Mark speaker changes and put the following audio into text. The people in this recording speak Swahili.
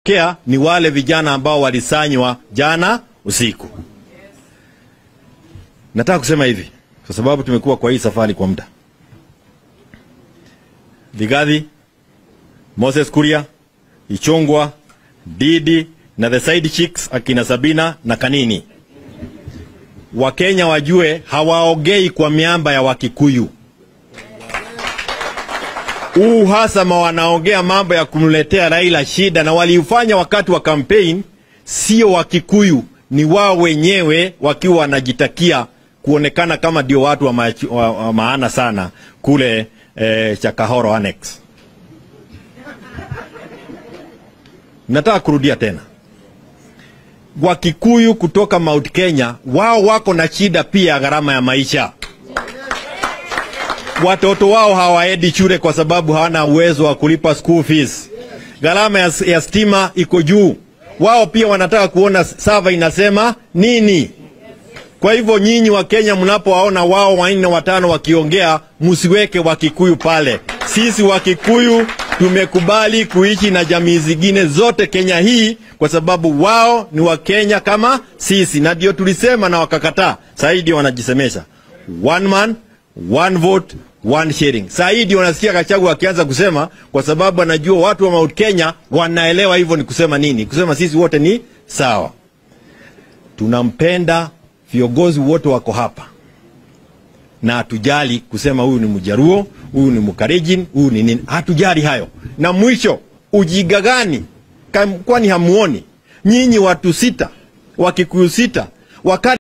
Speaker 1: kea ni wale vijana ambao walisanywa jana usiku. Nataka kusema hivi kwa sababu tumekuwa kwa hii safari kwa muda. Vigadhi, Moses Kuria, Ichungwa, Didi na the side chicks akina Sabina na Kanini. Wakenya wajue hawaongei kwa miamba ya Wakikuyu. Huu uhasama wanaongea mambo ya kumletea Raila shida, na waliufanya wakati wa campaign, sio Wakikuyu, ni wao wenyewe wakiwa wanajitakia kuonekana kama ndio watu wa, ma wa, wa maana sana kule eh, Chakahoro Annex. Nataka kurudia tena, Wakikuyu kutoka Mount Kenya wao wako na shida pia ya gharama ya maisha. Watoto wao hawaendi shule kwa sababu hawana uwezo wa kulipa school fees. Gharama ya, ya stima iko juu. Wao pia wanataka kuona sava inasema nini. Kwa hivyo nyinyi wa Kenya mnapowaona wao wanne watano wakiongea, msiweke Wakikuyu pale. Sisi Wakikuyu tumekubali kuishi na jamii zingine zote Kenya hii kwa sababu wao ni Wakenya kama sisi, na ndio tulisema na wakakataa. Sasa hii ndio wanajisemesha one man one vote one sharing. Sasa hii ndio wanasikia Gachagua akianza kusema, kwa sababu anajua watu wa Mount Kenya wanaelewa hivyo ni kusema nini, kusema sisi wote ni sawa. Tunampenda viongozi wote wako hapa na hatujali kusema huyu ni Mjaruo, huyu ni Mkalenjin, huyu ni nini, hatujali hayo. Na mwisho ujiga gani? Kwani hamuoni nyinyi watu sita Wakikuyu sita wakati